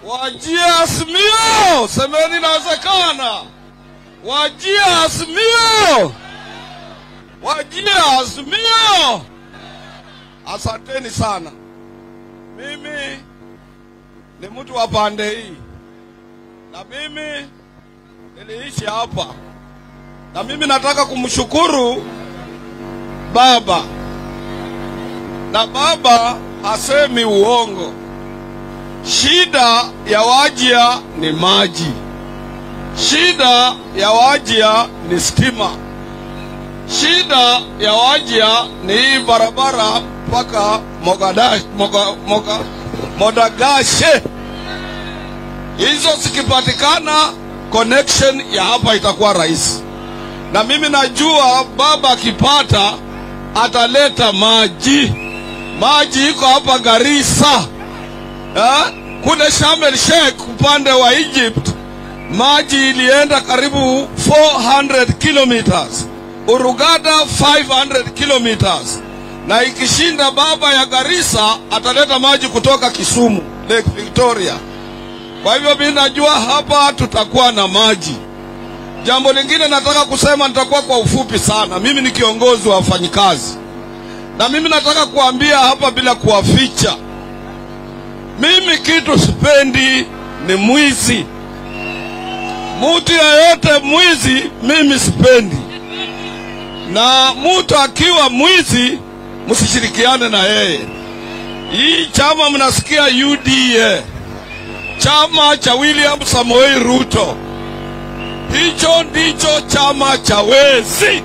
Wajia Azimio, semeni inawezekana. Wajia Azimio, wajia Azimio. Asanteni sana. Mimi ni mtu wa pande hii, na mimi niliishi hapa, na mimi nataka kumshukuru baba, na baba hasemi uongo. Shida ya Wajia ni maji, shida ya Wajia ni stima, shida ya Wajia ni hii barabara mpaka Mogadash, Moga, Moga, Modagashe. Hizo zikipatikana, connection ya hapa itakuwa rahisi, na mimi najua baba akipata ataleta maji. Maji iko hapa Garissa eh? Kule Sharm el Sheikh upande wa Egypt maji ilienda karibu 400 kilometers, Urugada 500 kilometers, na ikishinda baba ya Garissa ataleta maji kutoka Kisumu Lake Victoria. Kwa hivyo mimi najua hapa tutakuwa na maji. Jambo lingine nataka kusema, nitakuwa kwa ufupi sana. Mimi ni kiongozi wa wafanyikazi, na mimi nataka kuambia hapa bila kuwaficha mimi kitu sipendi ni mwizi. Mtu yeyote mwizi mimi sipendi, na mtu akiwa mwizi msishirikiane na yeye. Hii chama mnasikia UDA, chama cha William Samoei Ruto, hicho ndicho chama cha wezi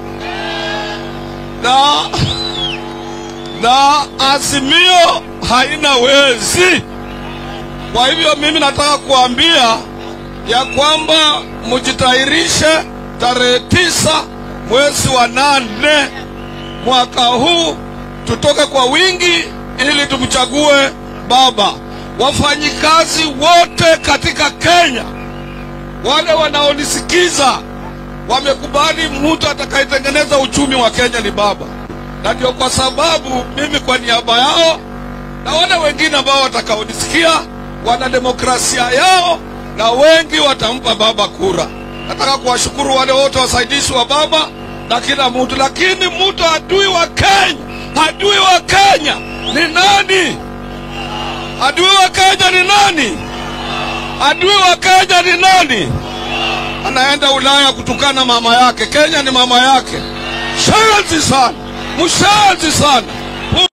na, na Azimio haina wezi. Kwa hivyo mimi nataka kuambia ya kwamba mjitayarishe tarehe tisa mwezi wa nane mwaka huu, tutoke kwa wingi ili tumchague baba. Wafanyikazi wote katika Kenya, wale wanaonisikiza, wamekubali mtu atakayetengeneza uchumi wa Kenya ni baba, na ndio kwa sababu mimi kwa niaba yao na wale wengine ambao watakaonisikia wana demokrasia yao na wengi watampa baba kura. Nataka kuwashukuru wale wote wasaidizi wa baba na kila mtu, lakini mtu adui wa Kenya, adui wa Kenya ni nani? Adui wa Kenya ni nani? Adui wa Kenya ni nani? Anaenda Ulaya kutukana mama yake. Kenya ni mama yake. Shanzi sana, mshanzi sana.